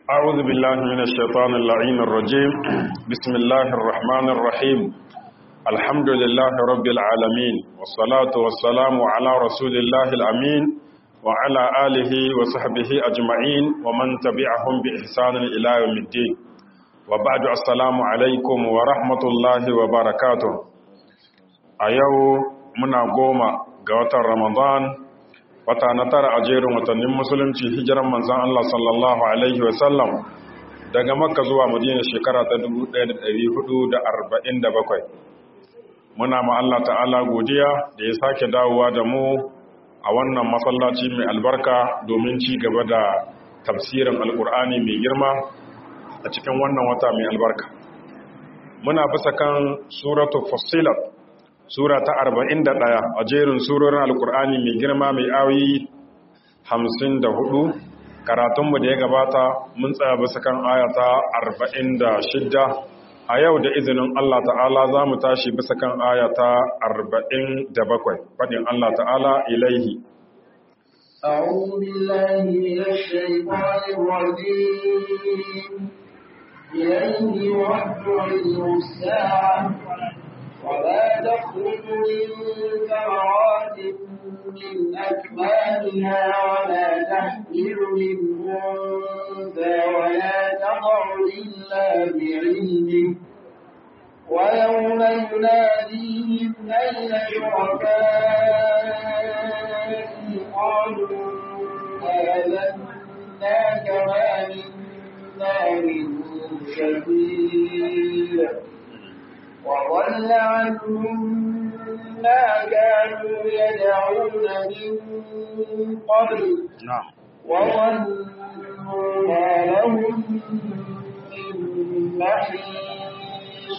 أعوذ بالله من الشيطان اللعين الرجيم بسم الله الرحمن الرحيم الحمد لله رب العالمين والصلاة والسلام على رسول الله الأمين وعلى آله وصحبه أجمعين ومن تبعهم بإحسان إلى يوم الدين وبعد السلام عليكم ورحمة الله وبركاته أيو منا قوما قوة رمضان wata na tara a jerin watannin musulunci hijiran manzan Allah sallallahu Alaihi wasallam daga makka zuwa madina shekara ta 1447 muna ma Allah ta'ala godiya da ya sake dawowa da mu a wannan masallaci mai albarka domin ci gaba da tafsirin alkur'ani mai girma a cikin wannan wata mai albarka muna bisa kan suratu fussilat Sura ta arba'in da ɗaya a jerin surorin Alƙur'ani mai girma mai awi hamsin da hudu, karatunmu da ya gabata mun tsaya bisa kan ayata arba'in da shidda, a yau da izinin Allah ta'ala za mu tashi bisa kan ayata arba'in da bakwai, faɗin Allah ta'ala ilaihi. أعوذ بالله من الشيطان الرجيم إليه يرد علم الساعة وما تخرج من ثمرات من أكمامها ولا تحمل من أنثى ولا تضع إلا بعلمه ويوم يناديهم أين شركائي قالوا آذناك ما منا من شهيد وضل عنهم ما كانوا يدعون من قبل نعم وظنوا ما لهم من محيص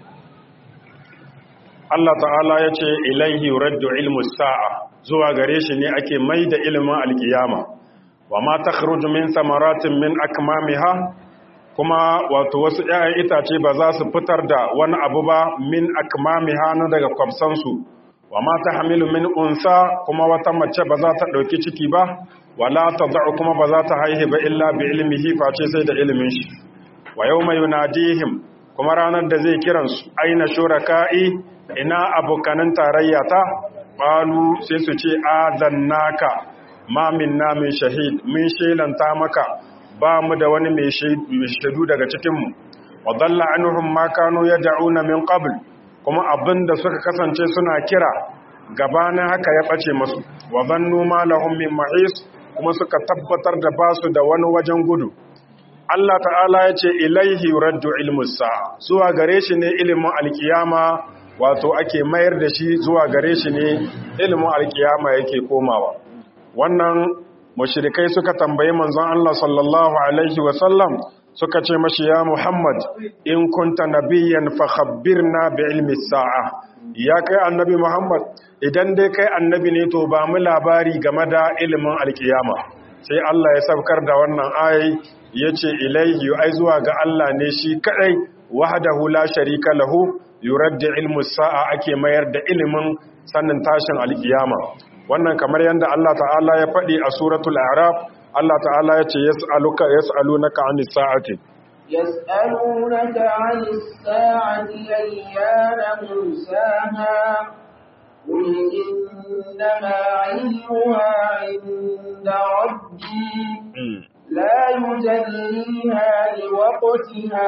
Allah ta'ala ya ce ilaihi raddu ilmu sa'a zuwa gare shi ne ake mai da ilimin alkiyama wa ma ta min samaratin min akmamiha kuma wato wasu ‘ya'yan itace ba za su fitar da wani abu ba min akmami hannu daga kwamsansu wa mata hamilu min unsa kuma wata mace ba za ta ɗauki ciki ba wala ta za'u kuma ba za ta haihe ba illa bi ilmihi face sai da ilimin shi wa yau mai yunadihim kuma ranar da zai kiransu aina shuraka'i ina abokanin tarayya ta ƙalu sai su ce azannaka ma minna min shahid min shelanta maka ba mu da wani mai shaidu daga cikinmu wa dalla anhum ma kanu yad'una min qabl kuma abinda suka kasance suna kira gabanin haka ya bace musu wa zannu ma lahum min mahis kuma suka tabbatar da basu da wani wajen gudu Allah ta'ala ya ce ilaihi raddu ilmus sa'a zuwa gare shi ne ilimin alkiyama wato ake mayar da shi zuwa gare shi ne ilimin alkiyama yake komawa wannan mushrikai suka tambayi manzon Allah sallallahu alaihi wasallam suka ce mashi ya Muhammad in kunta nabiyyan fa khabbirna bi ilmi sa'a ya kai annabi Muhammad idan dai kai annabi ne to ba mu labari game da ilimin alkiyama sai Allah ya saukar da wannan ayi yace ilaihi ai zuwa ga Allah ne shi kadai wahdahu la sharika lahu yuraddi ilmu sa'a ake mayar da ilimin sannin tashin alkiyama wannan kamar yadda Allah ta'ala ya faɗi a suratul araf Allah ta'ala ya ce yas'aluka yas'alunaka 'anis sa'ati yas'alunaka 'anis sa'ati ayyana mursaha قل إنما علمها عند ربي لا يجليها لوقتها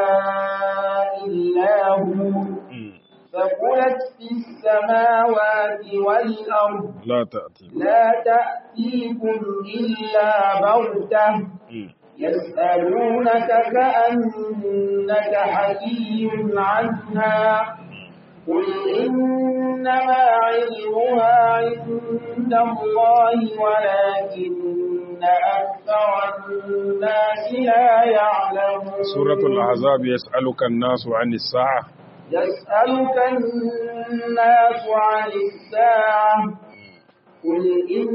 إلا هو فقلت في السماوات والأرض لا تأتي لا تأتيكم إلا بغتة يسألونك كأنك حكي عنها قل إنما علمها عند الله ولكن أكثر الناس لا يعلمون سورة الأحزاب يسألك الناس عن الساعة يسألك الناس عن الساعة قل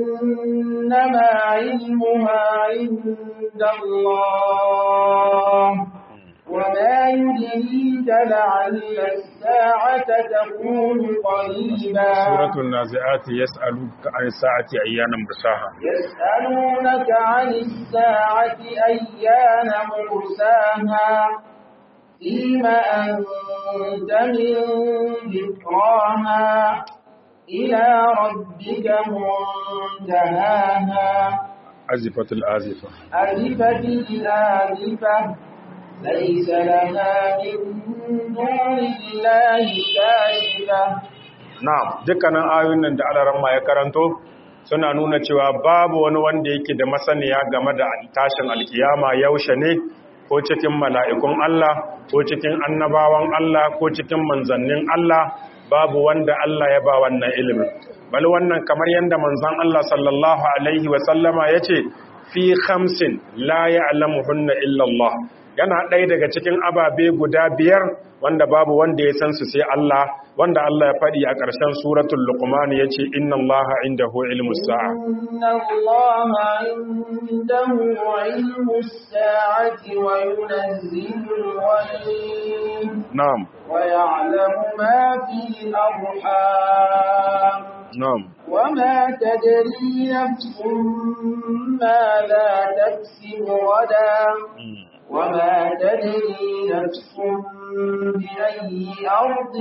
إنما علمها عند الله وما يدريك لعل الساعة تكون قريبا سورة النازعات يسألونك عن الساعة أيانا مرساها يسألونك عن الساعة أيان مرساها فيما أنت من ذكراها إلى ربك منتهاها أزفت الآزفة أزفت الآزفة ليس لها من دون الله كاشفة Na'am, dukkanin ayoyin nan da alaramma ya karanto suna nuna cewa babu wani wanda yake da masaniya game da tashin alkiyama yaushe ne ko cikin mala'ikun Allah ko cikin annabawan Allah ko cikin manzannin Allah babu wanda Allah ya ba wannan ilimin. Bal wannan kamar yadda manzan Allah sallallahu Alaihi wasallama ya ce, fi hamsin la ya alamuhunna illallah. Yana ɗaya daga cikin ababe guda biyar wanda babu wanda ya san su sai Allah, wanda Allah ya faɗi a ƙarshen suratul Luqman ya ce, Inna Allah indahu ilmu sa'a. إن الله عنده علم الساعة وينزل الغيب Na'am, ويعلم ما في الأرحام na'am. وما تدري نفس ماذا تكسب غدا وما تدري نفس بأي أرض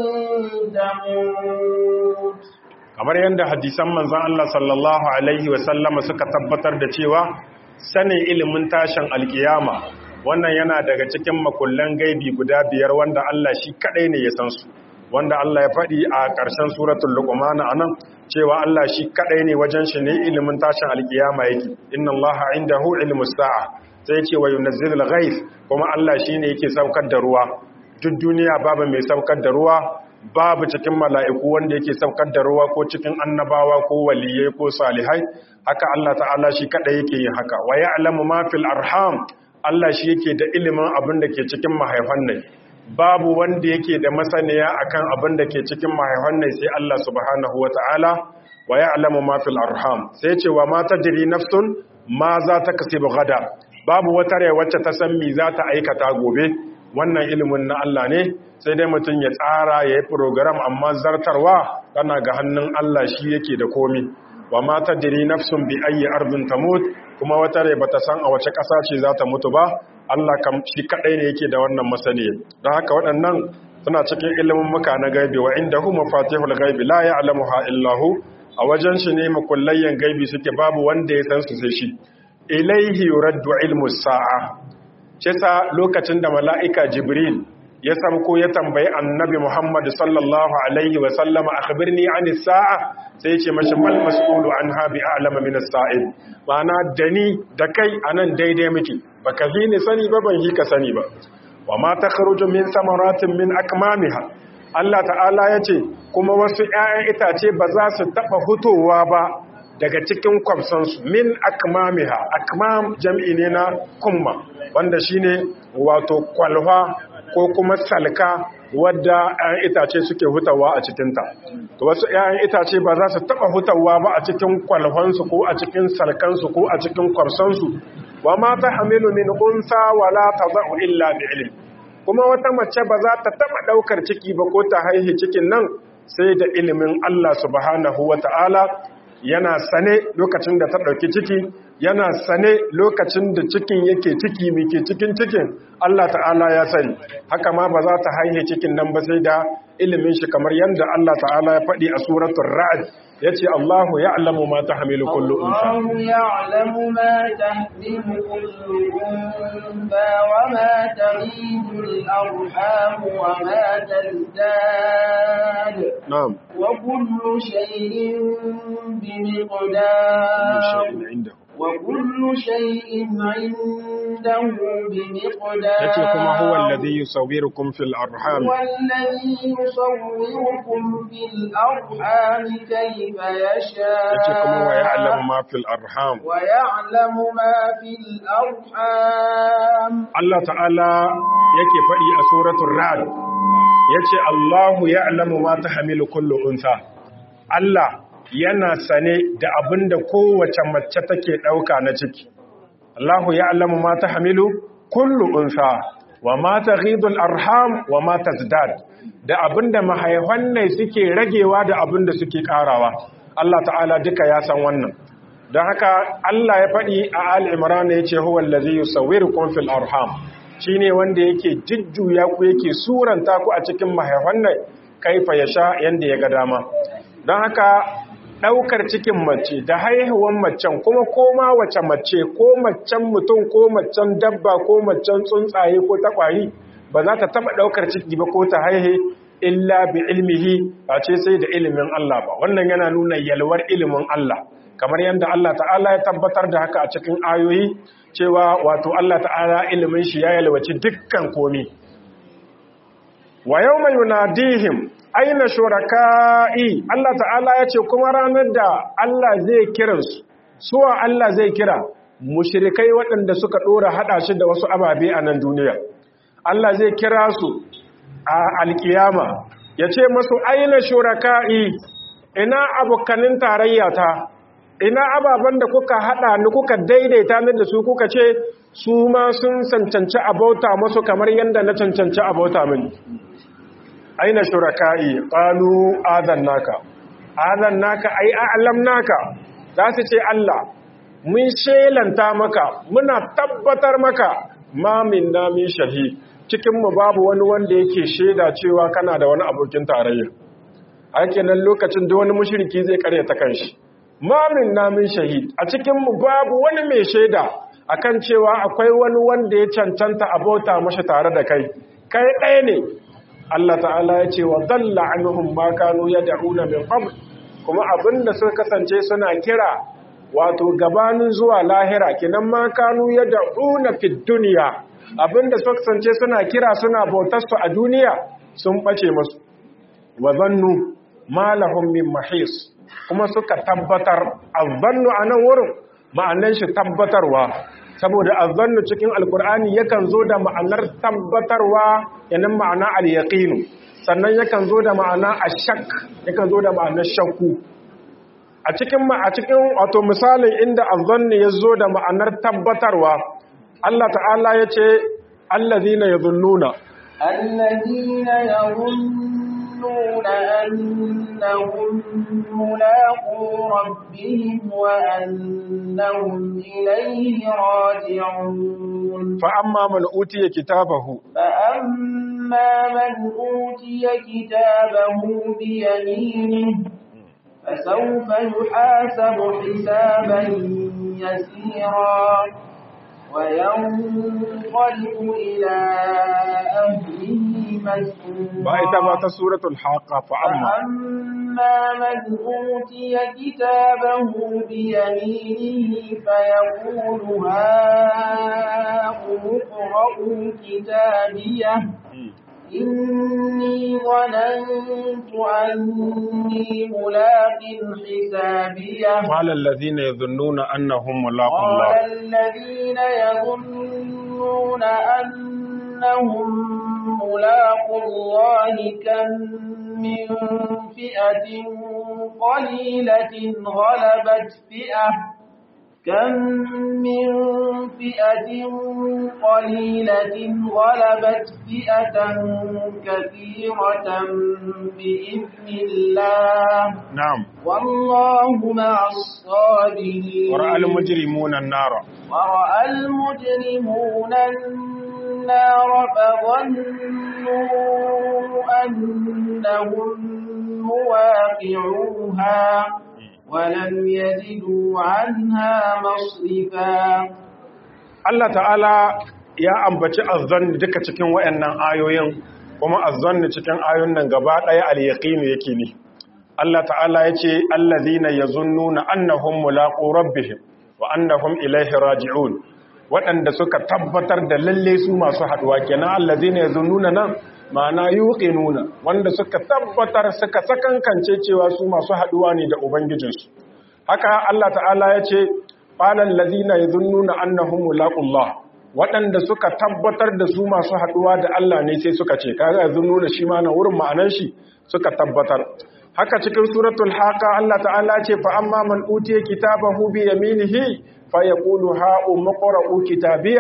تموت kamar yadda hadisan manzan Allah sallallahu Alaihi wasallama suka tabbatar da cewa sanin ilimin tashin alkiyama wannan yana daga cikin makullan gaibi guda biyar wanda Allah shi kadai ne ya san su wanda Allah ya faɗi a ƙarshen suratul luqman anan cewa Allah shi kadai ne wajen shi ne ilimin tashin alkiyama yake inna Allah indahu ilmus sa'a sai ce wa yunazzilul ghaith kuma Allah shine yake saukar da ruwa duk duniya babu mai saukar da ruwa babu cikin mala'iku wanda yake saukar da ruwa ko cikin annabawa ko waliyai ko salihai haka Allah ta'ala shi kada yake yin haka wa ya'lamu ma fil arham Allah shi yake da ilimin abin da ke cikin mahaifan ne babu wanda yake da masaniya akan abin da ke cikin mahaifan ne sai Allah subhanahu wata'ala wa ya'lamu ma fil arham sai ce wa ma tadri nafsun ma za ta kasibu gada babu wata rai wacce ta san me za ta aikata gobe wannan ilimin na Allah ne sai dai mutum ya tsara ya yi program amma zartarwa tana ga hannun Allah shi yake da komi wa ma tadri nafsun bi ayyi ardin tamut kuma wata rai bata san a wace ƙasa ce za ta mutu ba Allah kam shi kadai ne yake da wannan masaniya don haka waɗannan suna cikin ilimin muka na gaibi wa indahu mafatihul gaibi la ya'lamuha illa hu a wajen shi ne makullayyan gaibi suke babu wanda ya san su sai shi ilaihi yuraddu ilmu sa'a Cesa lokacin da mala'ika Jibril ya samko ya tambayi annabi Muhammad sallallahu Alaihi wasallama a kabirni an sa'a sai ce mashi mal mas'ulu an habi alama min sa'id ma'ana da ni da kai a nan daidai miki ba ka fi ni sani ba ban yi ka sani ba wa ma ta kharuju min samaratin min akmamiha Allah ta'ala ya ce kuma wasu ‘ya'yan itace ba za su taɓa hutowa ba daga cikin kwamsansu min akmamiha akmam jam'i ne na kumma wanda shine wato kwalwa ko kuma salka wadda 'ya'yan itace suke hutawa a cikinta to wasu 'ya'yan itace ba za su taba hutawa ba a cikin kwalwansu ko a cikin salkansu ko a cikin kwamsansu wa ma ta hamilu min unsa wala tadau illa bi ilm kuma wata mace ba za ta taba daukar ciki ba ko ta haihi cikin nan sai da ilimin Allah subhanahu wata'ala yana sane lokacin da ta ɗauki ciki yana sane lokacin da cikin yake ciki muke cikin cikin Allah ta'ala ya sani haka ma ba za ta haihe cikin nan ba sai da ilimin shi kamar yadda Allah ta'ala ya faɗi a suratul ra'd yace Allahu ya'lamu ma tahmilu kullu unsa الله يعلم ما تحمل كل أنثى وما تغيب الأرحام وما تزداد na'am وكل شيء kullu بمقدار shay'in indahu وكل شيء عنده بمقدار yace kuma huwa alladhi yusawwirukum fil arham هو الذي يصوركم في الأرحام كيف يشاء yace kuma wa ya'lamu ma fil arham ويعلم ما في الأرحام Allah ta'ala yake faɗi a suratul ra'd yace Allahu ya'lamu ma tahmilu kullu unsa Allah yana sane da abinda kowace mace take dauka na ciki Allahu ya'lamu ma tahmilu kullu unsa wa ma taghidul arham wa ma tazdad da abinda mahaifan ne suke ragewa da abinda suke karawa Allah ta'ala duka ya san wannan don haka Allah ya faɗi a al-imran yace huwa allazi yusawwirukum fil arham shine wanda yake jujjuya ku yake suranta ku a cikin mahaifan ne kaifa yasha yanda ya ga dama don haka ɗaukar cikin mace da haihuwan macen kuma koma wace mace ko macen mutum ko macen dabba ko macen tsuntsaye ko takwari ba za ta taɓa ɗaukar ciki ba ko ta haihe illa bi ilmihi ba ce sai da ilimin Allah ba wannan yana nuna yalwar ilimin Allah kamar yadda Allah ta'ala ya tabbatar da haka a cikin ayoyi cewa wato Allah ta'ala ilimin shi ya yalwaci dukkan komi wa yawma yunadihim aina shuraka'i Allah ta'ala ya ce kuma ranar da Allah zai kiransu suwa Allah zai kira mushrikai waɗanda suka ɗora haɗa shi da wasu ababe a nan duniya Allah zai kira su a alkiyama ya ce masu aina shuraka'i ina abokanin tarayyata ina ababen da kuka haɗa ni kuka daidaita ni da su kuka ce su ma sun cancanci abauta masu kamar yadda na cancanci abauta mini aina shuraka'i qalu adannaka adannaka ai a'lamnaka za su ce Allah mun shelanta maka muna tabbatar maka ma minna min shahi cikin mu babu wani wanda yake sheda cewa kana da wani abokin tarayya ake nan lokacin da wani mushriki zai karyata kanshi ma minna min shahid a cikin mu babu wani mai sheda akan cewa akwai wani wanda ya cancanta abota mashi tare da kai kai ɗaya ne Allah ta'ala ya ce wa dalla anhum ma kanu yad'una min qabl kuma abinda suka kasance suna kira wato gabanin zuwa lahira kinan ma kanu yad'una fid dunya abinda suka kasance suna kira suna bautar su a duniya sun bace musu wa zannu ma lahum min mahis kuma suka tabbatar azannu anan wurin ma'anan shi tabbatarwa saboda azannu cikin alkur'ani yakan zo da ma'anar tabbatarwa yanan ma'ana al-yaqinu sannan yakan zo da ma'ana ashak yakan zo da ma'anar shakku a cikin a cikin wato misalin inda azanni ya zo da ma'anar tabbatarwa Allah ta'ala ya ce allazina yadhunnuna allazina yadhunnuna annahum mulaqu rabbihim wa annahum ilayhi raji'un fa amma man utiya kitabahu fa amma man utiya kitabahu bi yaminihi فسوف يحاسب حسابا يسيرا وينقلب إلى أهله مسرورا بأيتما سورة الحاقة فأما فأما من أوتي كتابه بيمينه فيقول هاؤم اقرءوا كتابيه إني ظننت أني ملاق حسابيه قال الذين يظنون أنهم ملاقوا قال الله الذين يظنون أنهم ملاقوا الله كم من فئة قليلة غلبت فئة كم من فئة قليلة غلبت فئة كثيرة بإذن الله نعم والله مع الصابرين ورأى المجرمون النار ورأى المجرمون النار فظنوا أنهم مواقعوها ولم يجدوا عنها مصرفا Allah ta'ala ya ambaci azzan duka cikin wayannan ayoyin kuma azzan cikin ayoyin nan gaba daya al-yaqin yake ne Allah ta'ala yace allazina yazunnuna annahum mulaqu rabbihim wa annahum ilayhi raji'un waɗanda suka tabbatar da lalle su masu haduwa kenan allazina yazunnuna nan ma'ana yuqinuna wanda suka tabbatar suka sakankance cewa su masu haduwa ne da ubangijinsu haka Allah ta'ala yace qalan ladina yadhunnuna annahum mulaqullah waɗanda suka tabbatar da su masu haɗuwa da Allah ne sai suka ce kaga yadhunnuna shi ma na wurin ma'anar shi suka tabbatar haka cikin suratul haqa Allah ta'ala ce fa amma man utiya kitabahu bi yaminihi fa yaqulu ha umqra'u kitabiya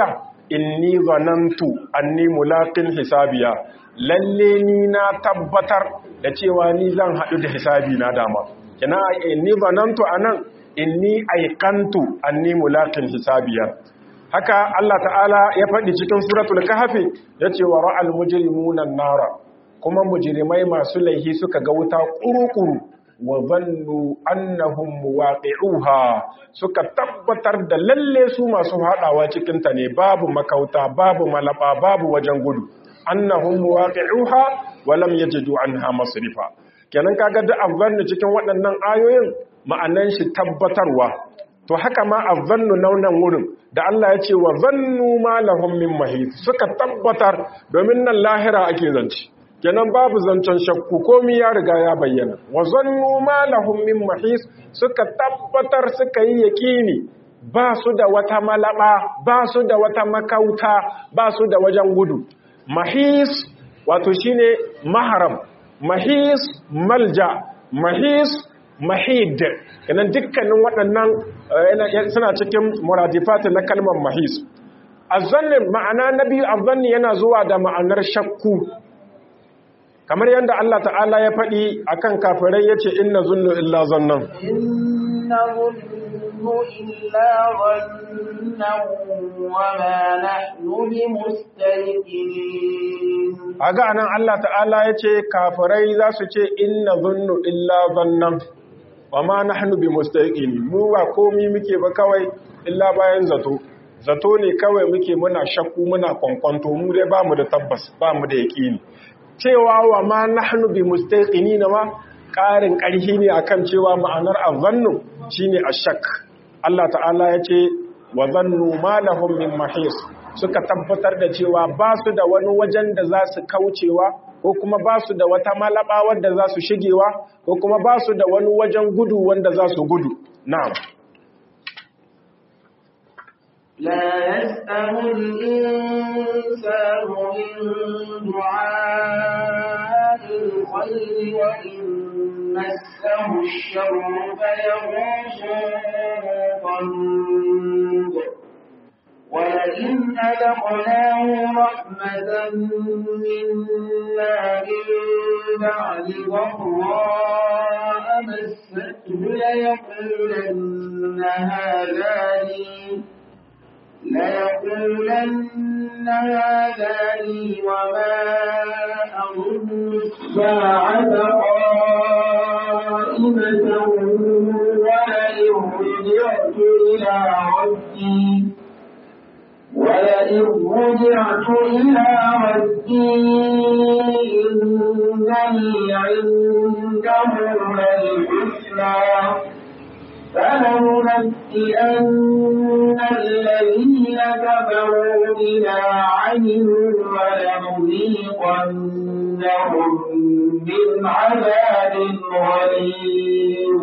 inni zanantu anni mulaqin hisabiya lalle ni na tabbatar da cewa ni zan haɗu da hisabi na dama kina inni zanantu anan inni aiqantu anni mulaqin hisabiya haka Allah ta'ala ya faɗi cikin suratul kahfi yace wa ra'al mujrimuna an-nara kuma mujrimai masu laihi suka ga wuta kurukuru wa zannu annahum muwaqi'uha suka tabbatar da lalle su masu hadawa cikin ta ne babu makauta babu malaba babu wajen gudu annahum muwaqi'uha wa lam yajidu anha masrifa kenan kaga da azzannu cikin waɗannan ayoyin ma'anan shi tabbatarwa to haka ma azzannu naunan wurin da Allah ya ce wa zannu ma lahum min mahis suka tabbatar domin nan lahira ake zance kenan babu zancen shakku komi ya riga ya bayyana wa zannu ma lahum min mahis suka tabbatar suka yi yaqini ba su da wata malaba ba su da wata makauta ba su da wajen gudu mahis wato shine maharam mahis malja mahis mahid kenan dukkanin waɗannan suna cikin muradifat na kalmar mahis azzanni ma'ana na biyu azzanni yana zuwa da ma'anar shakku kamar yadda Allah ta'ala ya faɗi akan kafirai yace inna zunnu illa zannan inna zunnu illa zannan wa ma nahnu bimustayqinin aga anan Allah ta'ala yace kafirai za su ce inna zunnu illa zannan wa ma nahnu bimustayqinin mu ba komi muke ba kawai illa bayan zato zato ne kawai muke muna shakku muna kwankwanto mu dai bamu da tabbas bamu da yaqini cewa wa ma nahnu bi mustaqinin ma ƙarin ƙarfi ne akan cewa ma'anar azannu shine ashak Allah ta'ala ya ce wa zannu ma lahum min mahis suka tabbatar da cewa ba su da wani wajen da za su kaucewa ko kuma ba su da wata malaba wanda za su shigewa ko kuma ba su da wani wajen gudu wanda za su gudu na'am لا يسأم الإنسان من دعاء الخير وإن مسه الشر فيغوص قنوب ولئن أذقناه رحمة منا من بعد ضراء مسته ليقولن هذا لي ليقولن هذا لي وما أظن الساعة قائمة ولئن رجعت إلى ربي ولئن رجعت إلى ربي إنني عنده للحسنى فلننبئن الذين كفروا بما عملوا ولنذيقنهم من عذاب غليظ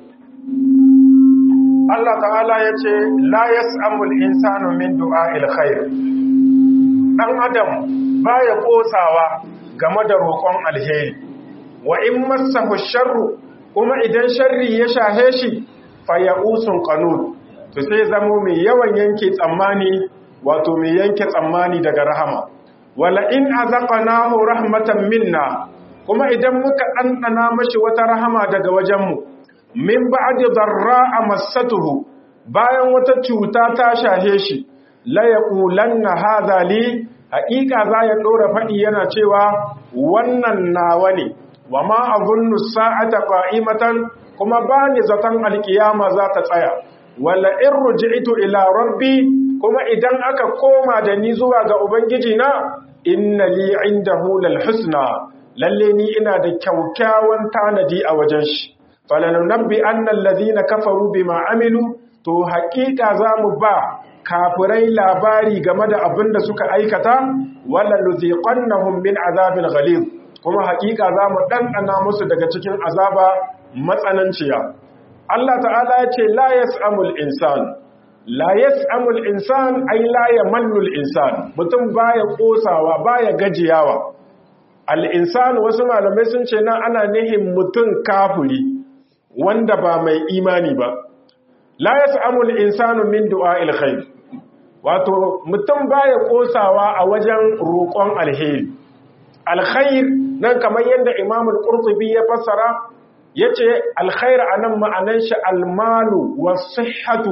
Allah ta'ala ya ce, La yas'amul insanu min du'a'il khair. Ɗan Adam ba ya ƙosawa game da roƙon alheri, wa in masahu sharru kuma idan sharri ya shahe shi, faya'usun ƙanun, to sai zamo mai yawan yanke tsammani, wato mai yanke tsammani daga rahama. Wala in azaqnahu rahmatan minna, kuma idan muka ɗanɗana mashi wata rahama daga wajenmu, min ba'di darra'a massatuhu bayan wata cuta ta shahe shi la yaqulanna hadha li haqiqa za ya dora fadi yana cewa wannan nawa ne wa ma azunnu sa'ata qa'imatan kuma bani zatan alkiyama za ta tsaya wala in ruj'itu ila rabbi kuma idan aka koma da ni zuwa ga ubangiji na inna li indahu lal husna lalle ni ina da kyaukyawan tanadi a wajen shi falanunabbi annal ladina kafaru bima amilu to haƙiƙa zamu ba kafirai labari game da abin da suka aikata wala nuziqannahum min azabil ghalid kuma haƙiƙa zamu dandana musu daga cikin azaba matsananciya Allah ta'ala ya ce la yas'amul insan la yas'amul insan ay la yamallul insan mutum baya kosawa baya gajiyawa al insan wasu malamai sun ce nan ana nihin mutum kafiri wanda ba mai imani ba la yas'amul insanu min du'a'il khair wato mutum baya kosawa a wajen roƙon alheri alkhair nan kamar yadda Imam al-Qurtubi ya fassara yace alkhair anan ma'anan shi almalu was-sihhatu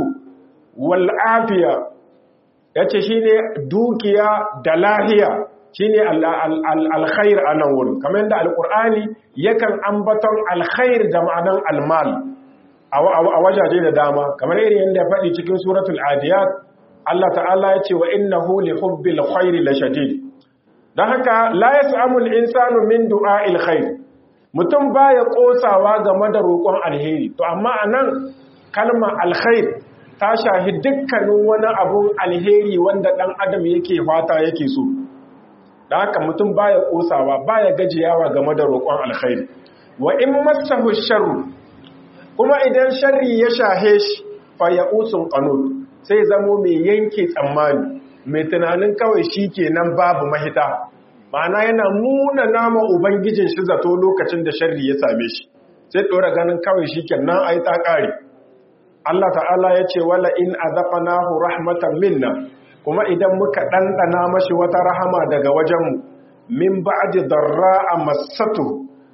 wal-afiya yace shine dukiya da lahiya shine alkhair anan wurin kamar yadda alqur'ani yakan ambaton alkhair da ma'anan almal a wajaje da dama kamar irin yadda ya faɗi cikin suratul adiyat Allah ta'ala ya ce wa innahu li hubbil khairi la shadid dan haka la yas'amu al-insanu min du'a'il khair mutum baya kosawa game da roƙon alheri to amma anan kalma alkhair ta shahi dukkanin wani abun alheri wanda dan adam yake fata yake so dan haka mutum baya kosawa baya gajiyawa game da roƙon alkhairi wa in massahu sharru kuma idan sharri ya shahe shi fa ya'usun qanut sai zamo mai yanke tsammani mai tunanin kawai shi kenan babu mahita ma'ana yana muna nama ubangijin shi zato lokacin da sharri ya same shi sai ɗora ganin kawai shi kenan ai ta ƙare Allah ta'ala ya ce wala in azaqnahu rahmatan minna kuma idan muka ɗanɗana mashi wata rahama daga wajenmu min ba'di darra'a massatu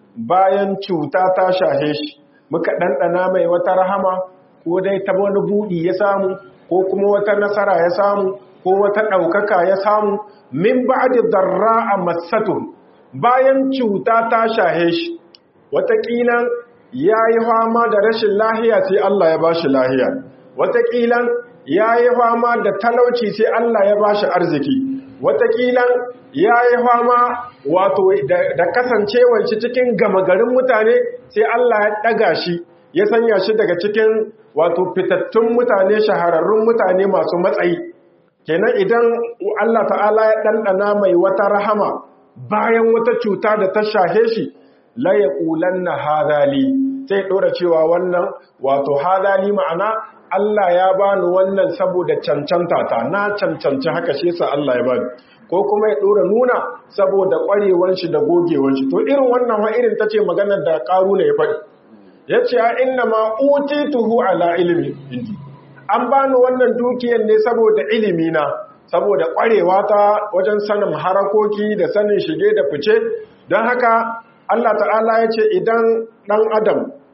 bayan cuta ta shahe shi muka ɗanɗana mai wata rahama ko dai ta wani buɗi ya samu ko kuma wata nasara ya samu ko wata ɗaukaka ya samu min ba'di darra'a massatu bayan cuta ta shahe shi wataƙila ya yi fama da rashin lahiya sai Allah ya bashi lahiya wataƙila ya yi fama da talauci sai Allah ya bashi arziki wataƙila ya yi fama wato da kasancewar shi cikin gama garin mutane sai Allah ya ɗaga shi ya sanya shi daga cikin wato fitattun mutane shahararrun mutane masu matsayi kenan idan Allah ta'ala ya ɗanɗana mai wata rahama bayan wata cuta da ta shahe shi la yaqulanna hadali sai ɗora cewa wannan wato hadali ma'ana Allah ya bani wannan saboda cancanta ta na cancanci haka shi yasa Allah ya bani ko kuma ya ɗora nuna saboda ƙwarewan shi da gogewan shi to irin wannan wa irin tace maganar da ne ya faɗi yace a inna ma utituhu ala ilmi indi an bani wannan dukiyar ne saboda ilimi na saboda ƙwarewa ta wajen sanin harakoki da sanin shige da fice don haka Allah ta'ala ya ce idan ɗan adam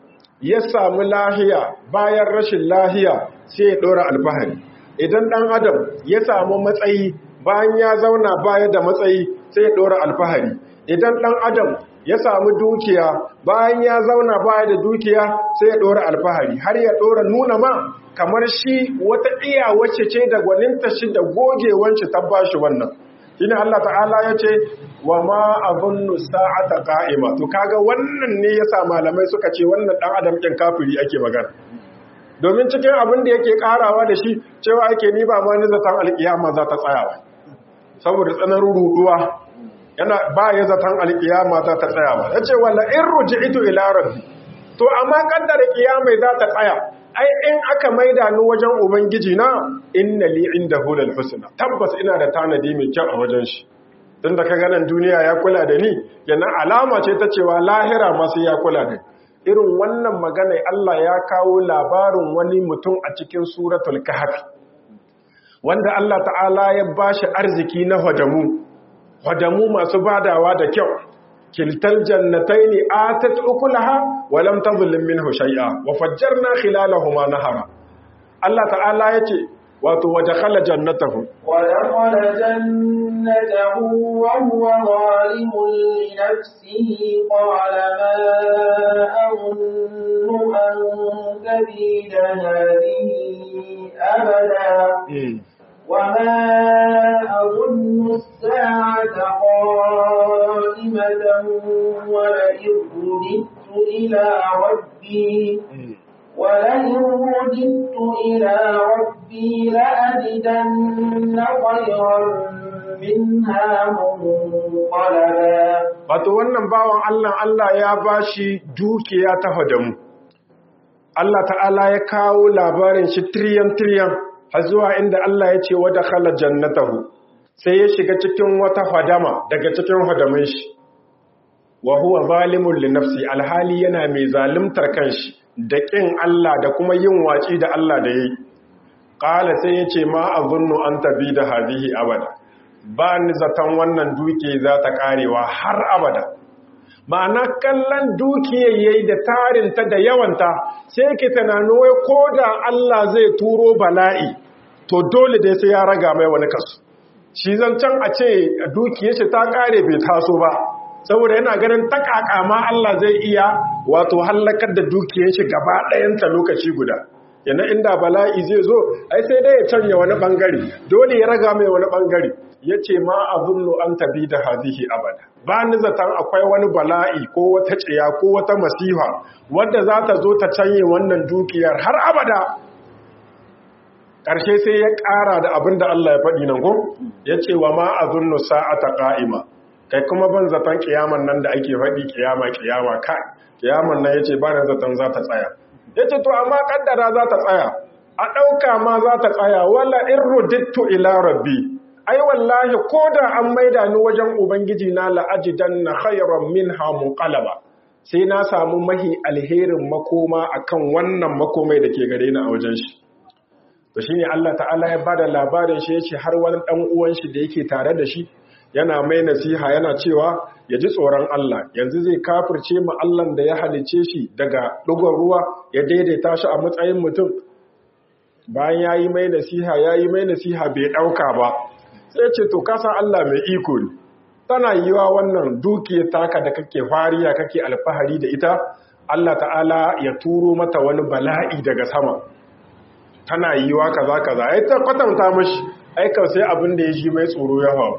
ya samu lahiya bayan rashin lahiya sai ya ɗora alfahari idan ɗan adam ya samu matsayi bayan ya zauna baya da matsayi sai ya ɗora alfahari idan ɗan adam ya samu dukiya bayan ya zauna baya da dukiya sai ya ɗora alfahari har ya ɗora nuna ma kamar shi wata iya wacce ce da gwaninta shi da gogewanci ta bashi wannan shine Allah ta'ala ya ce wa ma abunnu sa'ata qa'ima to kaga wannan ne yasa malamai suka ce wannan dan adam kin kafiri ake magana domin cikin abin da yake karawa da shi cewa ake ni ba ma ni zatan alkiyama za ta tsayawa saboda tsananin ruduwa yana ba ya zatan alkiyama za ta tsayawa yace wala in ruji'tu ila rabbi to amma kaddara kiyama za ta tsaya ai in aka maida ni wajen ubangiji na inna li indahu lal husna tabbas ina da tanadi mai kyau a wajen shi tunda ka ganin duniya ya kula da ni yana alama ce ta cewa lahira ma sai ya kula da irin wannan magana Allah ya kawo labarin wani mutum a cikin suratul kahf wanda Allah ta'ala ya bashi arziki na hadamu hadamu masu badawa da kyau kiltal jannataini atat ukulaha wa lam tadhlim minhu shay'a wa fajjarna khilalahuma nahara Allah ta'ala yace wato wajakhala jannatahu wa dakhala jannatahu wa huwa zalimun li nafsihi qala ma azunnu an tabida hadhihi abada وما أظن الساعة قائمة ولئن رددت إلى ربي ولئن رددت إلى ربي لأجدن خيرا منها منقلبا wato wannan bawan Allah Allah ya bashi dukiya ta hadamu Allah ta'ala ya kawo labarin shi tiriyan tiriyan har zuwa inda Allah ya ce wada khala jannatahu sai ya shiga cikin wata hadama daga cikin hadamin shi wa huwa zalimun li nafsi alhali yana mai zalimtar kanshi da kin Allah da kuma yin waci da Allah da yayi qala sai yace ma azunnu an tabi da hadihi abada ba ni zaton wannan duke za ta karewa har abada ma'ana kallon dukiyar yayi da tarinta da yawanta sai ke tunanin wai ko da Allah zai turo bala'i to dole dai sai ya raga mai wani kasu shi zancen a ce dukiyar shi ta kare bai taso ba saboda yana ganin takaka ma Allah zai iya wato hallakar da dukiyar shi gaba ɗayanta lokaci guda yana inda bala'i zai zo ai sai dai ya canya wani bangare dole ya raga mai wani bangare ya ce ma a zullu an tabi da hazihi abada ba ni zaton akwai wani bala'i ko wata tsiya ko wata masifa wadda za ta zo ta canye wannan dukiyar har abada ƙarshe sai ya ƙara da abin da Allah ya faɗi nan ko ya ce wa ma a zullu sa'ata ƙa'ima kai kuma ban zaton kiyaman nan da ake faɗi kiyama kiyama kai kiyaman nan ya ce ba na zaton za ta tsaya ya ce to amma kaddara za ta tsaya a ɗauka ma za ta tsaya wala in rudittu ila rabbi ai wallahi ko da an maida ni wajen ubangiji na la'ajidan na khayran minha munqalaba sai na samu mahi alherin makoma akan wannan makomai da ke gare ni a wajen shi to shine Allah ta'ala ya bada labarin shi yace har wani dan uwan shi da yake tare da shi yana mai nasiha yana cewa ya ji tsoron Allah yanzu zai kafirce mu Allah da ya halice shi daga dugon ruwa ya daidaita shi a matsayin mutum bayan ya yi mai nasiha ya yi mai nasiha bai ɗauka ba sai ce to kasan Allah mai iko ne tana yiwa wannan dukiyar taka da kake fariya kake alfahari da ita Allah ta'ala ya turo mata wani bala'i daga sama tana yiwa kaza kaza ai ta kwatanta mashi aikau sai abin da ya ji mai tsoro ya faru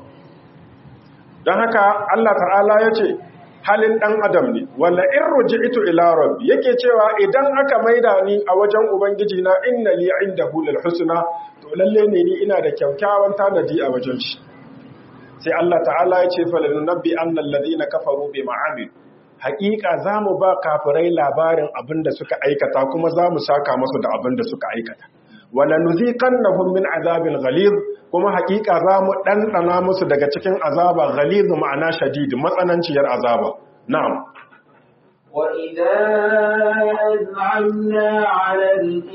don haka Allah ta'ala ya ce halin ɗan adam ne wala in ruji'tu ila rabbi yake cewa idan aka maida ni a wajen ubangiji na inna li indahu lil husna to lalle ne ni ina da kyakkyawan tanadi a wajen shi sai Allah ta'ala ya ce falanunabbi annal ladina kafaru bima amil haƙiƙa zamu ba kafirai labarin abin da suka aikata kuma zamu saka musu da abin da suka aikata wala nuziqannahum min azabil ghalid kuma hakika za mu ɗanɗana musu daga cikin azaba ghalizu ma'ana shadid matsananciyar azaba na'am وإذا أذعمنا على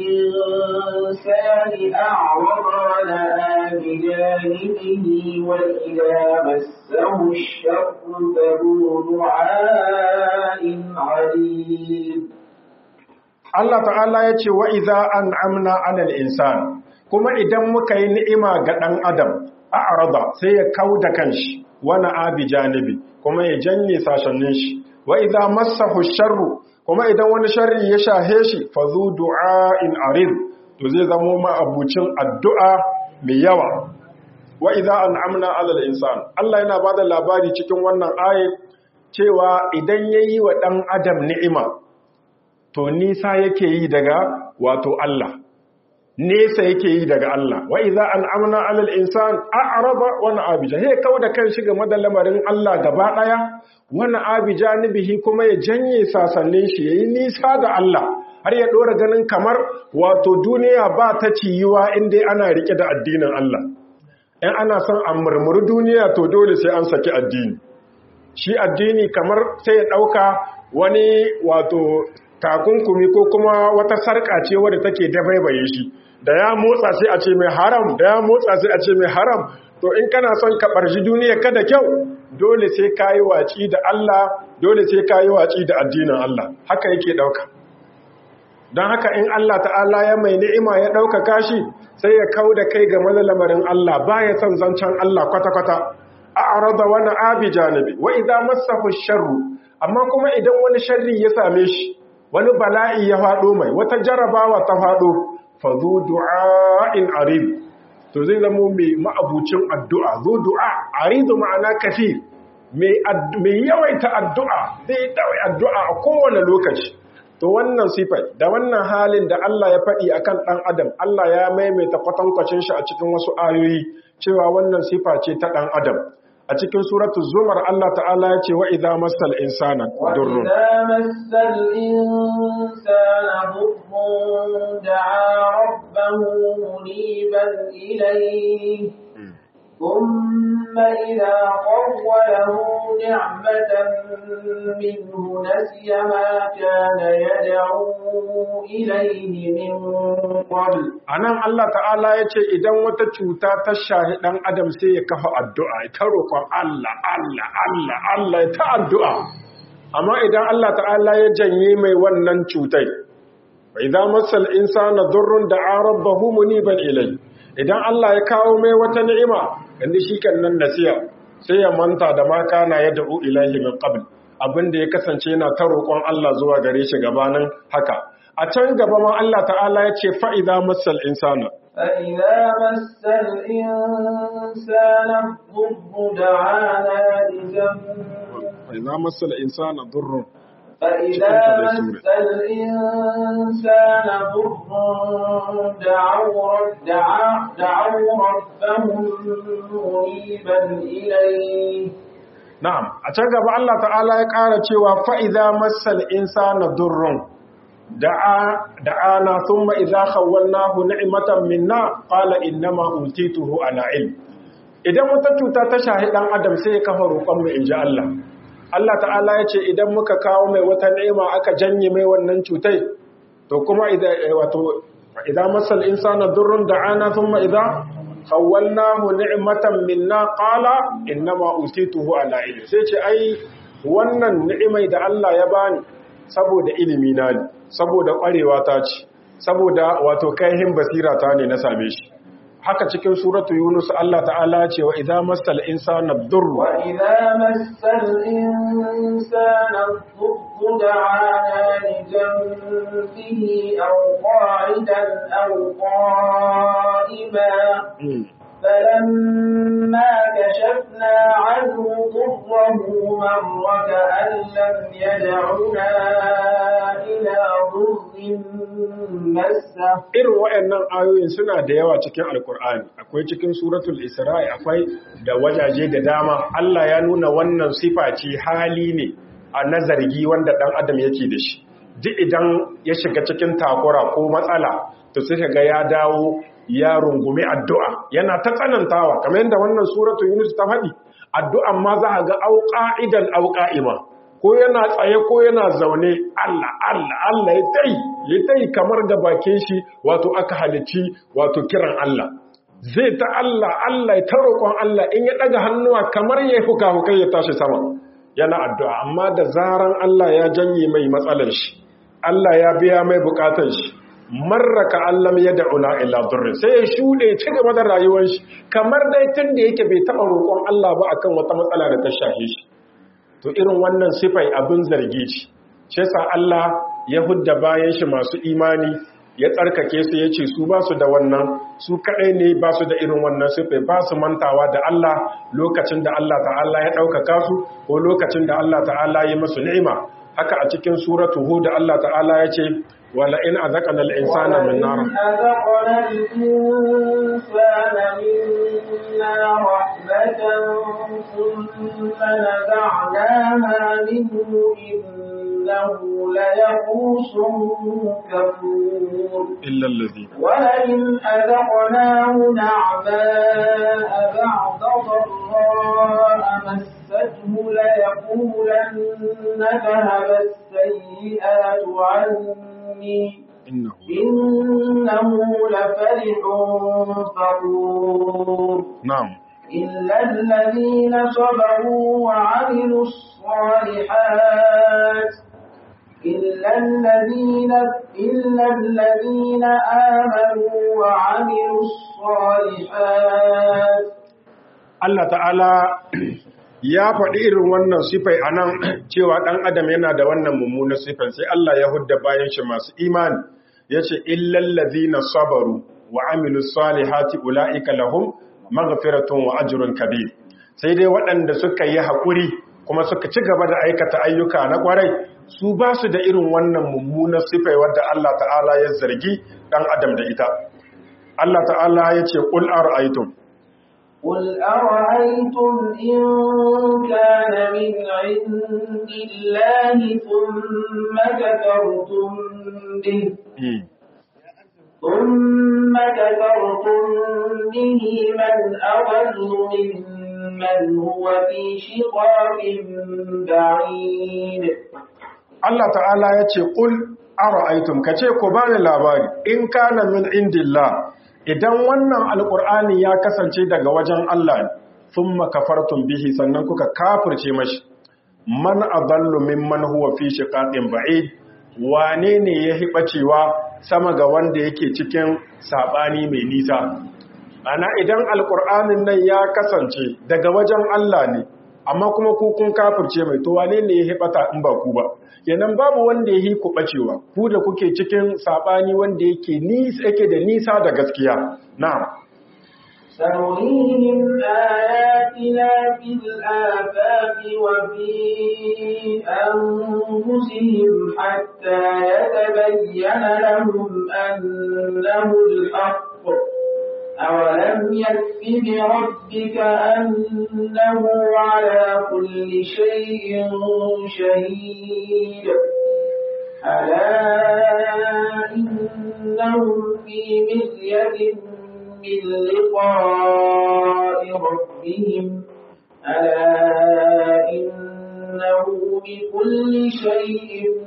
الإنسان أعرض ونأى بجانبه وإذا مسه الشر فذو دعاء عليم Allah ta'ala ya ce wa iza an amna alal insan kuma idan muka yi ni'ima ga ɗan adam a arada sai ya kau da kanshi wani abi janibi kuma ya janye sashannin shi wa iza massahu sharru kuma idan wani sharri ya shahe shi fa zu du'a'in arid to zai zamo ma abucin addu'a mai yawa wa iza an amna alal insan Allah yana bada labari cikin wannan ayat cewa idan yayi wa ɗan adam ni'ima to nisa yake yi daga wato Allah nesa yake yi daga Allah wa idza an'amna 'alal insan a'rada wa na'abija he kauda kan shi game da lamarin Allah gaba daya wa na'abija nibihi kuma ya janye sasannin shi yayi nisa da Allah har ya dora ganin kamar wato duniya ba ta ciyuwa inda ana rike da addinin Allah in ana son a murmuri duniya to dole sai an saki addini shi addini kamar sai ya dauka wani wato takunkumi ko kuma wata sarƙa ce wadda take dabaibaye shi da ya motsa sai a ce mai haram da ya motsa sai a ce mai haram to in kana son ka barji duniya kada kyau dole sai ka yi waci da Allah dole sai ka yi waci da addinin Allah haka yake ɗauka don haka in Allah ta'ala ya mai ni'ima ya ɗaukaka shi sai ya kau da kai ga lamarin Allah ba ya son zancen Allah kwata-kwata a arada wani abi janibi wa idan masahu sharru amma kuma idan wani sharri ya same shi wani bala'i ya faɗo mai wata jarabawa ta faɗo fazo du'a'in arib to zai zama mai ma'abucin addu'a zo du'a aridu ma'ana kafi mai yawaita addu'a zai dawai addu'a a kowane lokaci to wannan sifai da wannan halin da Allah ya faɗi akan ɗan adam Allah ya maimaita kwatankwacin shi a cikin wasu ayoyi cewa wannan sifa ce ta ɗan adam a cikin suratu zumar Allah ta'ala ya ce wa idza massal insana durrun وإذا مس الإنسان ضر دعا ربه منيبا إليه ثم إذا خوله نعمة منه نسي ما كان يدعو إليه من قبل anan Allah ta'ala ya ce idan wata cuta ta shahi ɗan adam sai ya kafa addu'a ta roƙon Allah Allah Allah Allah ya ta addu'a amma idan Allah ta'ala ya janye mai wannan cutai bai za masal insana durrun da rabbahu muniban ilai idan Allah ya kawo mai wata ni'ima yanzu shi kan nan nasiya sai ya manta da ma kana ya da'u ilahi min qabl abinda ya kasance yana ta roƙon Allah zuwa gare shi gabanin haka a can gaba ma Allah ta'ala ya ce fa idza masal insana فإذا مس الإنسان الضر دعانا لجنبه fa idza masal insana durrun فإذا مس الإنسان ضر دعوا رب- دعا- دعوا ربهم منيبا إليه Na'am, a can gaba Allah ta'ala ya ƙara cewa fa'iza masal insana durrun da'ana sun ma'iza nahu ni'imatan minna ƙala innama utituhu ala ilm. Idan wata cuta ta shahi ɗan adam sai ya kafa roƙon mu in ji Allah. Allah ta'ala ya ce idan muka kawo mai wata ni'ima aka janye mai wannan cutai, to kuma idan masal insana durrun da'ana sun ma'iza khawwalnahu ni'matan minna qala innama utituhu ala ilmi sai ce ai wannan ni'imai da Allah ya bani saboda ilimi na ne saboda kwarewa ta ce saboda wato kaihin basira ta ne na same shi haka cikin suratu yunus Allah ta'ala ce wa idza masal insana durr وإذا مس الإنسان الضر دعانا لجنبه أو قاعدا أو قائما فلما كشفنا عنه ضره مر كأن لم يدعنا إلى ضر مسه irin waɗannan ayoyin suna da yawa cikin alkur'ani akwai cikin suratul isra'i akwai da wajaje da dama Allah ya nuna wannan sifa ce hali ne a nazargi wanda ɗan adam yake da shi duk idan ya shiga cikin takura ko matsala to sai ga ya dawo ya rungumi addu'a yana ta tsanantawa kamar yadda wannan suratul yunus ta faɗi addu'an ma za a ga auqa'idan auqa'ima ko yana tsaye ko yana zaune Allah Allah Allah ya tai ya tai kamar da bakin shi wato aka halici wato kiran Allah zai ta Allah Allah ya ta roƙon Allah in ya ɗaga hannuwa kamar ya fuka hukai ya tashi sama yana addu'a amma da zaran Allah ya janye mai matsalar shi Allah ya biya mai bukatar shi marraka allam ya da'una illa durrin sai ya shuɗe ci gaba da rayuwar shi kamar dai tun da yake bai taɓa roƙon Allah ba akan wata matsala da ta shahe shi to irin wannan sifai abin zargi ce shi sa Allah ya hudda bayan shi masu imani ya tsarkake su ya ce su ba su da wannan su kaɗai ne ba su da irin wannan sifai ba su mantawa da Allah lokacin da Allah ta'ala ya ɗaukaka su ko lokacin da Allah ta'ala ya masu ni'ima haka a cikin suratu hud Allah ta'ala ya ce wala in azaqana al-insana min nar ولئن أذقنا الإنسان منا رحمة ثم نزعناها منه إنه ليئوس كفور illa alladhi ولئن أذقناه نعماء بعد ضراء مسته ليقولن ذهب السيئات عني innahu إنه لفرح فخور na'am إلا الذين صبروا وعملوا الصالحات إلا الذين إلا الذين آمنوا وعملوا الصالحات Allah ta'ala ya faɗi irin wannan sifai a nan cewa ɗan adam yana da wannan mummunan sifai sai Allah ya hudda bayan shi masu imani ya ce illallazi na sabaru wa amilu salihati ula'ika lahum maghfiratun wa ajrun kabir sai dai waɗanda suka yi haƙuri kuma suka ci gaba da aikata ayyuka na ƙwarai su ba su da irin wannan mummunan sifai wadda Allah ta'ala ya zargi ɗan adam da ita Allah ta'ala ya ce ƙul ara'aytum قل أرأيتم إن كان من عند الله ثم كفرتم به ثم كفرتم به من أضل ممن هو في شقاق بعيد Allah ta'ala ya ce ƙul ara'aitum ka ce ku bani labari in kana min indillah idan wannan alƙur'ani ya kasance daga wajen Allah ne thumma kafartum bihi sannan kuka kafirce mashi man adallu mimman huwa fi shiqaqin ba'id wane ne ya hibacewa sama ga wanda yake cikin sabani mai nisa ana idan alƙur'anin nan ya kasance daga wajen Allah ne amma kuma ku kun kafirce mai to wane ne ya hibata in ba ku ba kenan babu wanda ya yi ku bacewa ku da kuke cikin sabani wanda yake nisa yake da nisa da gaskiya na'am سنريهم آياتنا في الآفاق وفي أنفسهم حتى يتبين لهم أنه الحق أولم يكف بربك أنه على كل شيء شهيد ألا إنهم في مرية من لقاء ربهم ألا إنه بكل شيء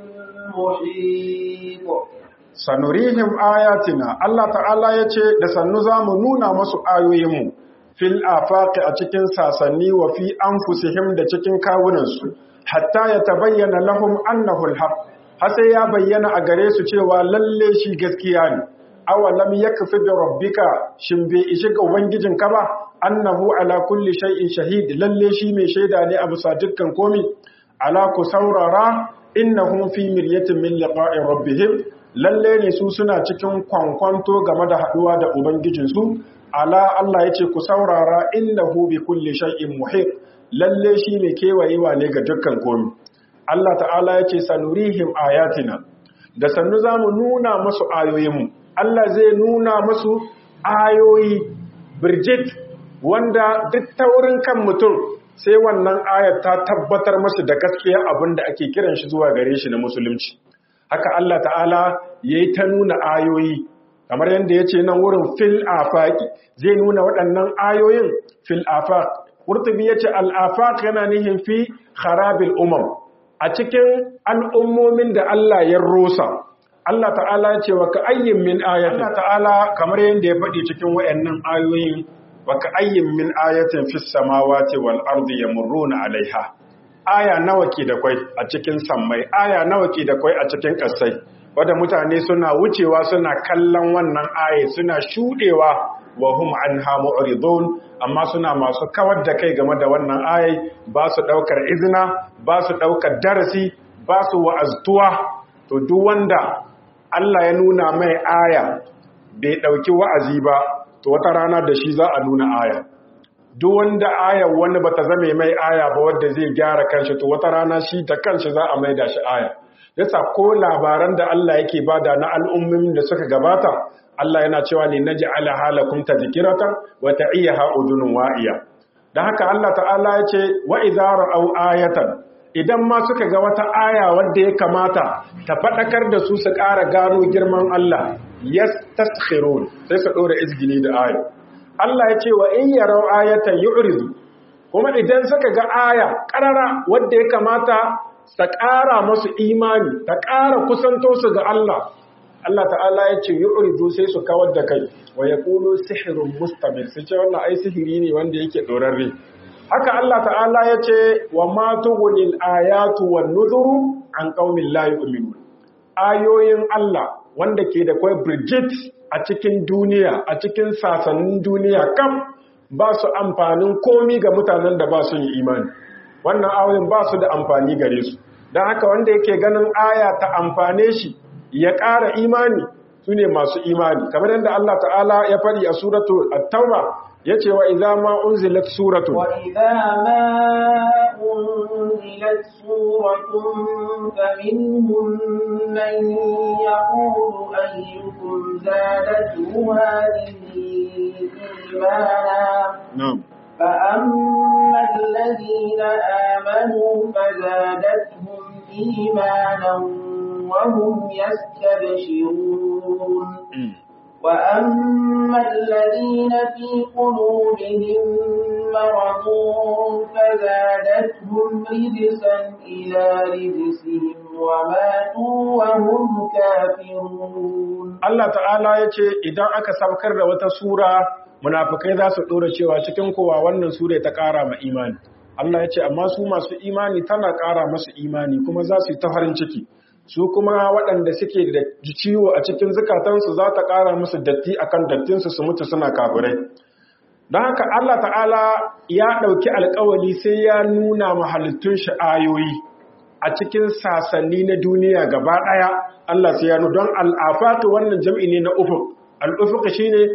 محيط sanurihim ayatina Allah ta'ala ya ce da sannu za mu nuna masu ayoyinmu fil afaqi a cikin sasanni wa fi anfusihim da cikin kawunansu hatta ya tabayyana lahum annahu alhaq har sai ya bayyana a gare su cewa lalle shi gaskiya ne awalam yakfi bi rabbika shin bai ishi ga ubangijinka ba annahu ala kulli shay'in shahid lalle shi mai shaida ne a bisa dukkan komi ala ku saurara innahum fi miryatin min liqa'i rabbihim lalle ne su suna cikin kwankwanto game da haduwa da ubangijinsu ala Allah yace ku saurara innahu bi kulli shay'in muhit lalle shi ne kewayewa ne ga dukkan komi Allah ta'ala yace sanurihim ayatina da sannu zamu nuna musu ayoyinmu Allah zai nuna musu ayoyi birjit wanda duk taurin kan mutum sai wannan ayar ta tabbatar masu da gaskiya abin da ake kiran shi zuwa gare shi na musulunci haka Allah ta'ala ya yi ta nuna ayoyi kamar yadda ya ce nan wurin fil afaki zai nuna waɗannan ayoyin fil afaq ƙurtubi ya ce al'afaq yana nihin fi harabil umam a cikin al'ummomin da Allah ya rosa Allah ta'ala ya ce wa ka ayyin min ayatin Allah ta'ala kamar yadda ya faɗi cikin waɗannan ayoyin wa ka ayyin min ayatin fis samawati wal ardi yamurruna alaiha aya nawa ke da kwai a cikin sammai aya nawa ke da kwai a cikin ƙasai wadda mutane suna wucewa suna kallon wannan aya suna shudewa wa hum anha mu'ridun amma suna masu kawar da kai game da wannan aya ba su daukar izina ba su daukar darasi ba su wa'aztuwa to duk wanda Allah ya nuna mai aya bai dauki wa'azi ba to wata rana da shi za a nuna aya duk wanda ayar wani bata zame mai aya ba wadda zai gyara kanshi to wata rana shi da kanshi za a maida shi aya yasa ko labaran da Allah yake bada na al'ummin da suka gabata Allah yana cewa ne naj'ala halakum tadhkiratan wa ta'iyaha udunun wa'iya dan haka Allah ta'ala ya ce wa idza ra'aw ayatan idan ma suka ga wata aya wadda ya kamata ta fadakar da su su ƙara gano girman Allah yastaskhirun sai su dora izgini da aya Allah ya ce wa in yarau ayatan yu'ridu kuma idan suka ga aya karara wadda ya kamata ta ƙara masu imani ta ƙara kusanto su ga Allah Allah ta'ala ya ce yu'ridu sai su kawar da kai wa yaqulu sihrun mustamir sai ce wannan ai sihiri ne wanda yake dorarre haka Allah ta'ala ya ce wa ma tughnil ayatu wan nuzuru an qaumin la yu'minun ayoyin Allah wanda ke da kai Bridget a cikin duniya a cikin sasannin duniya kam ba su amfanin komi ga mutanen da ba su yi imani wannan ayoyin ba su da amfani gare su don haka wanda yake ganin aya ta amfane shi ya ƙara imani su ne masu imani kamar yadda Allah ta'ala ya faɗi a suratu at-tauba yace wa idza ma unzilat suratu wa idza ma unzilat suratun faminhum man yaqulu ayyukum zadatu hadhihi imana na'am فأما الذين آمنوا فزادتهم إيمانا وهم يستبشرون وأما الذين في قلوبهم مرض فزادتهم رجسا إلى رجسهم وماتوا وهم كافرون Allah ta'ala ya ce idan aka saukar da wata sura munafikai za su ɗora cewa cikin kowa wannan sura ta ƙara ma imani Allah ya ce amma su masu imani tana ƙara masu imani kuma za su yi ta farin ciki su kuma waɗanda suke da ciwo a cikin zukatansu za ta ƙara musu datti akan dattinsu su mutu suna kafirai don haka Allah ta'ala ya ɗauki alkawali sai ya nuna mahalittun shi ayoyi a cikin sasanni na duniya gaba ɗaya Allah sai ya nuna don al'afatu wannan jam'i ne na ufuk al'ufuk shi ne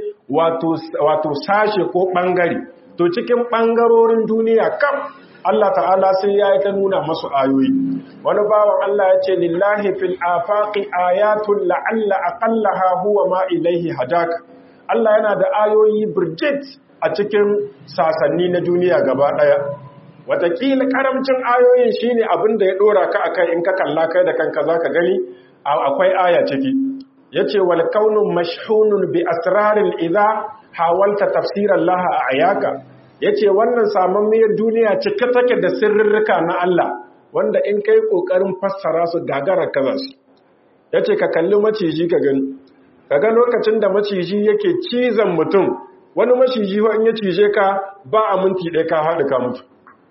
wato sashe ko ɓangare to cikin ɓangarorin duniya kam Allah ta'ala sai ya yi ta nuna masu ayoyi wani bawan Allah ya ce lillahi fil afaqi ayatun la'alla aqallaha huwa ma ilaihi hadaka Allah yana da ayoyi birjit a cikin sasanni na duniya gaba ɗaya watakila karamcin ayoyin shine abin da ya ɗora ka akai in ka kalla kai da kanka zaka gani akwai aya ciki yace wal kaunu mashhunun bi asrarin idha hawalta tafsiran laha a ayaka yace wannan samammiyar duniya cike take da sirrika na Allah wanda in kai kokarin fassara su gagara kaza su yace ka kalli maciji ka gani kaga lokacin da maciji yake cizon mutum wani maciji in ya cije ka ba a minti ɗaya ka haɗu ka mutu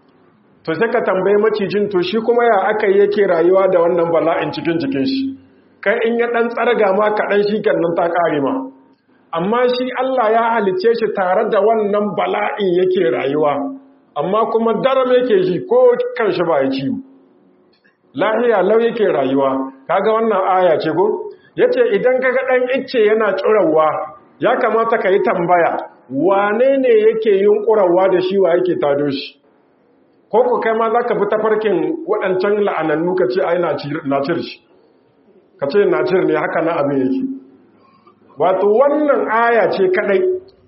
to sai ka tambayi macijin to shi kuma ya aka yi yake rayuwa da wannan bala'in cikin jikin shi kai in ya ɗan tsarga ma kaɗan shi nan ta ƙare ma amma shi Allah ya halicce shi tare da wannan bala'in yake rayuwa amma kuma daram yake ji ko kan shi ba ya ciwo lahiya lau yake rayuwa kaga wannan aya ce ko yace idan kaga ɗan icce yana tsurawa ya kamata ka yi tambaya wane ne yake yunkurawa da shi wa yake tado shi ko ku kai ma za ka bi tafarkin waɗancan la'anannu ka ce ai nacir shi ka ce nacir ne haka na abin yake wato wannan aya ce kadai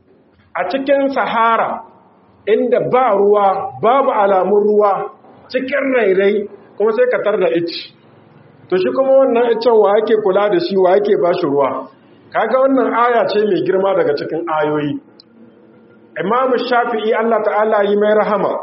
a cikin sahara inda ba ruwa babu alamun ruwa cikin rairai kuma sai ka tar da ici to shi kuma wannan icen wa yake kula da shi wa yake ba shi ruwa kaga wannan aya ce mai girma daga cikin ayoyi imamu shafi'i Allah ta'ala yi mai rahama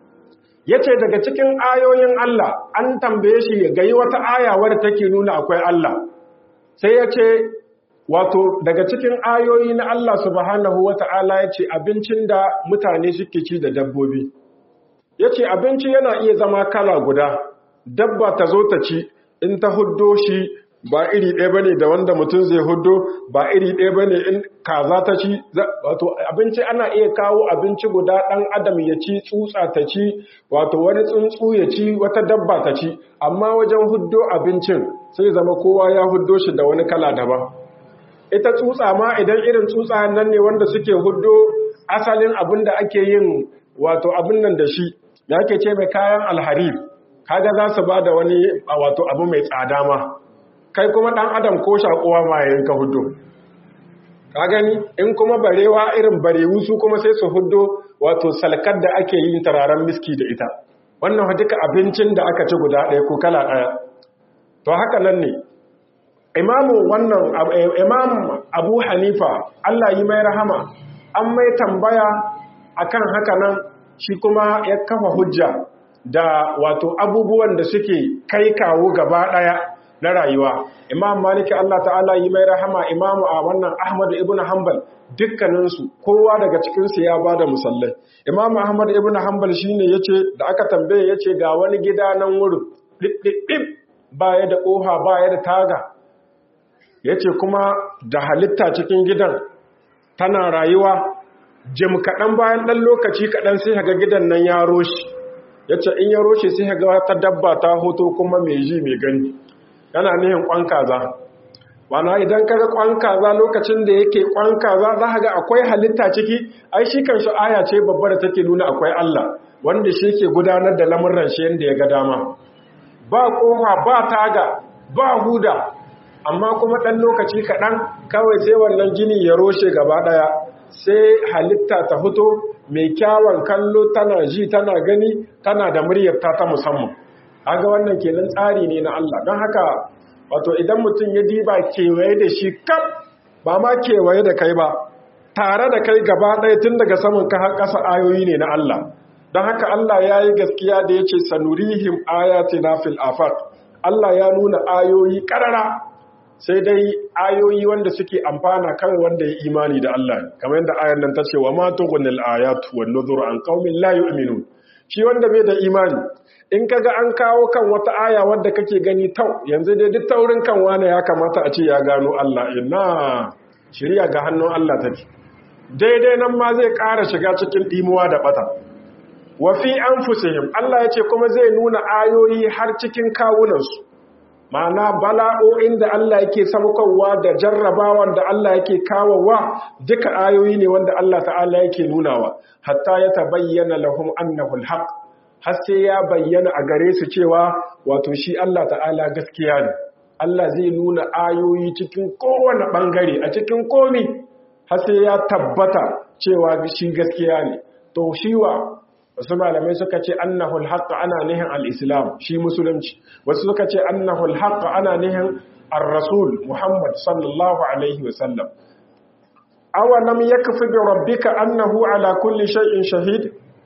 yace daga cikin ayoyin Allah an tambaye shi ga yi wata aya wadda take nuna akwai Allah sai yace wato daga cikin ayoyi na Allah subhanahu wata'ala yace abincin da mutane suke ci da dabbobi yace abinci yana iya zama kala guda dabba ta zo ta ci in ta huddo shi ba iri ɗaya bane da wanda mutum zai hudo ba iri ɗaya bane in kaza ta ci wato abinci ana iya kawo abinci guda ɗan adam ya ci tsutsa ta ci wato wani tsuntsu ya ci wata dabba ta ci amma wajen huddo abincin sai zama kowa ya huddo shi da wani kala daban ita tsutsa ma idan irin tsutsa nan ne wanda suke huddo asalin abin da ake yin wato abin nan da shi da ake ce mai kayan alharif kaga za su ba da wani wato abu mai tsada ma kai kuma ɗan adam ko shakuwa ma yayin ka hudu ka gani in kuma barewa irin barewu su kuma sai su hudu wato salkar da ake yin tararen miski da ita wannan duka abincin da aka ci guda ɗaya ko kala ɗaya to haka nan ne imamu wannan imam abu hanifa allah yi mai rahama an mai tambaya akan haka nan shi kuma ya kafa hujja da wato abubuwan da suke kai kawo gaba ɗaya na rayuwa imam maliki Allah ta'ala yi mai rahama imamu a wannan ahmad ibn hanbal dukkaninsu kowa daga cikinsu ya bada musallai imam ahmad ibn hanbal shine yace da aka tambaye yace ga wani gida nan wurin ɗiɗɗiɗɗib baya da ƙofa baya da taga yace kuma da halitta cikin gidan tana rayuwa jim kaɗan bayan ɗan lokaci kaɗan sai ga gidan nan ya roshi yace in ya roshe sai ga wata dabba ta hoto kuma mai ji mai gani yana nihin kwan kaza wana idan kaga kwan kaza lokacin da yake kwan kaza za ga akwai halitta ciki ai shi kanshi aya ce babba da take nuna akwai Allah wanda shi yake gudanar da lamurran shi yanda ya ga dama ba kofa ba taga ba huda amma kuma dan lokaci kaɗan kawai sai wannan gini ya roshe gaba ɗaya sai halitta ta fito mai kyawun kallo tana ji tana gani tana da muryar ta ta musamman aga wannan kenan tsari ne na Allah don haka wato idan mutum ya diba kewaye da shi kaf ba ma kewaye da kai ba tare da kai gaba ɗaya tun daga saman ka har ƙasa ayoyi ne na Allah don haka Allah ya yi gaskiya da ya ce sanurihim ayatina fil afaq Allah ya nuna ayoyi ƙarara sai dai ayoyi wanda suke amfana kawai wanda ya imani da Allah kamar yadda ayar nan ta ce wa ma tughnil ayatu wan nuzur an qaumin la yu'minun shi wanda bai da imani in kaga an kawo kan wata aya wadda kake gani tau yanzu dai duk taurin kan wane ya kamata a ce ya gano Allah ina shirya ga hannun Allah take daidai nan ma zai ƙara shiga cikin ɗimuwa da ɓata wa fi anfusihim Allah ya ce kuma zai nuna ayoyi har cikin kawunansu ma'ana bala'o'in da Allah yake saukowa da jarrabawan da Allah yake kawowa duka ayoyi ne wanda Allah ta'ala yake nunawa hatta ya tabayyana lahum annahu alhaq har sai ya bayyana a gare su cewa wato shi Allah ta'ala gaskiya ne Allah zai nuna ayoyi cikin kowane bangare a cikin komi har sai ya tabbata cewa shi gaskiya ne to shi wa wasu malamai suka ce annahul haqq ana nihin al-islam shi musulunci wasu suka ce annahul haqq ana nihin ar-rasul muhammad sallallahu alaihi wa sallam awalam yakfi bi rabbika annahu ala kulli shay'in shahid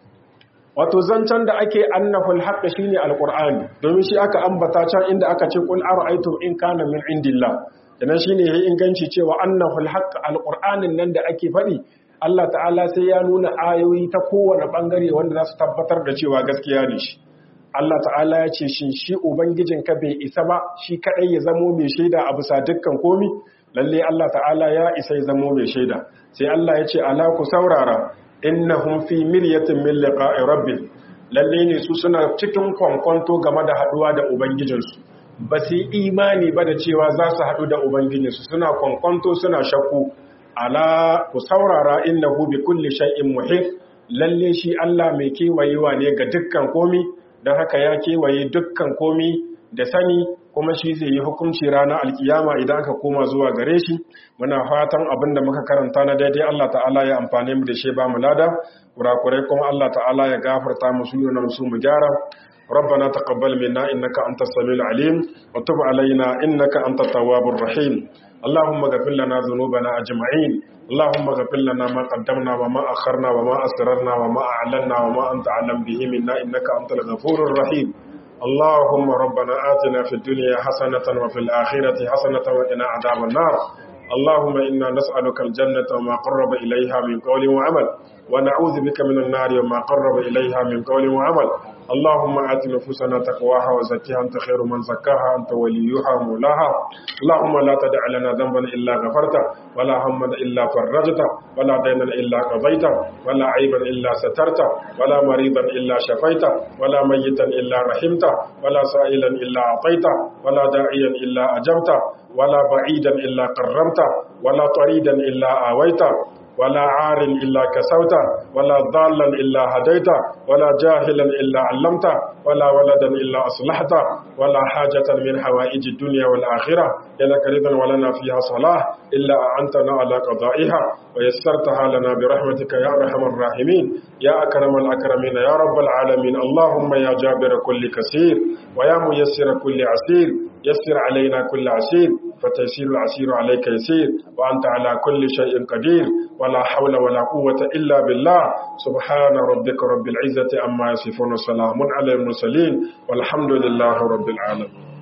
wato zancen da ake annahul haqq shine alqur'ani domin shi aka ambata can inda aka ce qul ara'aytum in kana min indillah dan shine yayi inganci cewa annahul haqq alqur'anin nan da ake faɗi Allah ta'ala sai ya nuna ayoyi ta kowane ɓangare wanda za su tabbatar da cewa gaskiya ne shi. Allah ta'ala ya ce shin shi Ubangijin ka bai isa ba shi kaɗai ya zamo mai shaida a bisa dukkan komi? Lalle Allah ta'ala ya isa ya zamo mai shaida. Sai Allah ya ce ala ku saurara innahum fi miryatin min liqa'i rabbil. Lalle ne su suna cikin kwankwanto game da haɗuwa da Ubangijinsu. Ba su yi imani ba da cewa za su haɗu da Ubangijinsu suna kwankwanto suna shakku. ala ku saurara innahu bi kulli shay'in muhit lalle shi Allah mai kewayewa ne ga dukkan komi don haka ya kewaye dukkan komi da sani kuma shi zai yi hukunci ranar alkiyama idan aka koma zuwa gare shi muna fatan abin da muka karanta na daidai Allah ta'ala ya amfane mu da shi ba mu lada kurakurai kuma Allah ta'ala ya gafarta mu su yana su mu gyara ربنا تقبل منا إنك أنت السميع العليم وتب علينا إنك أنت التواب الرحيم اللهم اغفر لنا ذنوبنا أجمعين اللهم اغفر لنا ما قدمنا وما أخرنا وما أسررنا وما أعلنا وما أنت أعلم به منا إنك أنت الغفور الرحيم اللهم ربنا آتنا في الدنيا حسنة وفي الآخرة حسنة وقنا عذاب النار اللهم إنا نسألك الجنة وما قرب إليها من قول وعمل ونعوذ بك من النار وما قرب إليها من قول وعمل اللهم آت نفوسنا تقواها وزكيها أنت خير من زكاها أنت وليها ومولاها اللهم لا تدع لنا ذنبا إلا غفرته ولا هما إلا فرجته ولا دينا إلا قضيته ولا عيبا إلا سترته ولا مريضا إلا شفيته ولا ميتا إلا رحمته ولا سائلا إلا أعطيته ولا داعيا إلا أجبته ولا بعيدا إلا قرمته ولا طريدا إلا آويته ولا عار إلا كسوته ولا ضالا إلا هديته ولا جاهلا إلا علمته ولا ولدا إلا أصلحته ولا حاجة من حوائج الدنيا والآخرة لك رضا ولنا فيها صلاح إلا أعنتنا على قضائها ويسرتها لنا برحمتك يا أرحم الراحمين يا أكرم الأكرمين يا رب العالمين اللهم يا جابر كل كثير ويا ميسر كل عسير يسر علينا كل عسير فتيسير العسير عليك يسير وأنت على كل شيء قدير ولا حول ولا قوة إلا بالله سبحان ربك رب العزة أما يصفون وسلام على المرسلين والحمد لله رب العالمين